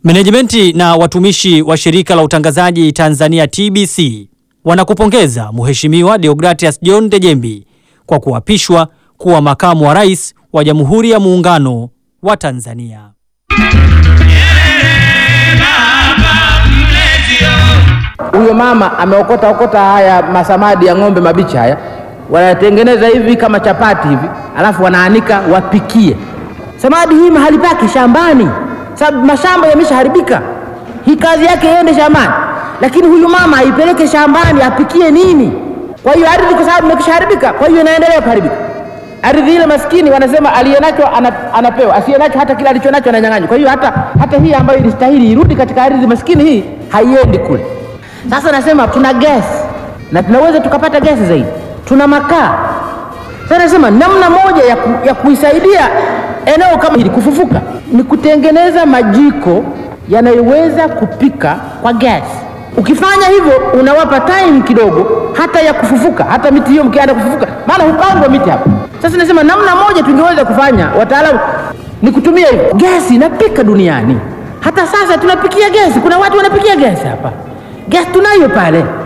Menejimenti na watumishi wa shirika la utangazaji Tanzania TBC wanakupongeza Mheshimiwa Deogratias John Dejembi kwa kuapishwa kuwa makamu wa rais wa Jamhuri ya Muungano wa Tanzania. Huyo mama ameokota okota haya masamadi ya ng'ombe mabichi haya, wanatengeneza hivi kama chapati hivi, alafu wanaanika wapikie. Samadi hii mahali pake shambani, sababu mashamba yameshaharibika. Hii kazi yake iende shambani, lakini huyu mama aipeleke shambani apikie nini? Kwa hiyo ardhi, kwa sababu imekishaharibika, kwa hiyo inaendelea kuharibika ardhi ile. Maskini wanasema aliyenacho ana, anapewa, asiyenacho hata kile alichonacho ananyang'anywa. Kwa hiyo hata, hata hii ambayo ilistahili irudi katika ardhi maskini, hii haiendi kule. Sasa nasema tuna gesi na tunaweza tukapata gesi zaidi, tuna makaa. Sasa nasema namna moja ya, ku, ya kuisaidia eneo kama hili kufufuka ni kutengeneza majiko yanayoweza kupika kwa gesi. Ukifanya hivyo unawapa time kidogo hata ya kufufuka, hata miti hiyo mkianza kufufuka, maana hupandwa miti hapa. Sasa nasema namna moja tungeweza kufanya, wataalamu, ni kutumia hivyo. Gesi inapika duniani, hata sasa tunapikia gesi. Kuna watu wanapikia gesi hapa, gesi tunayo pale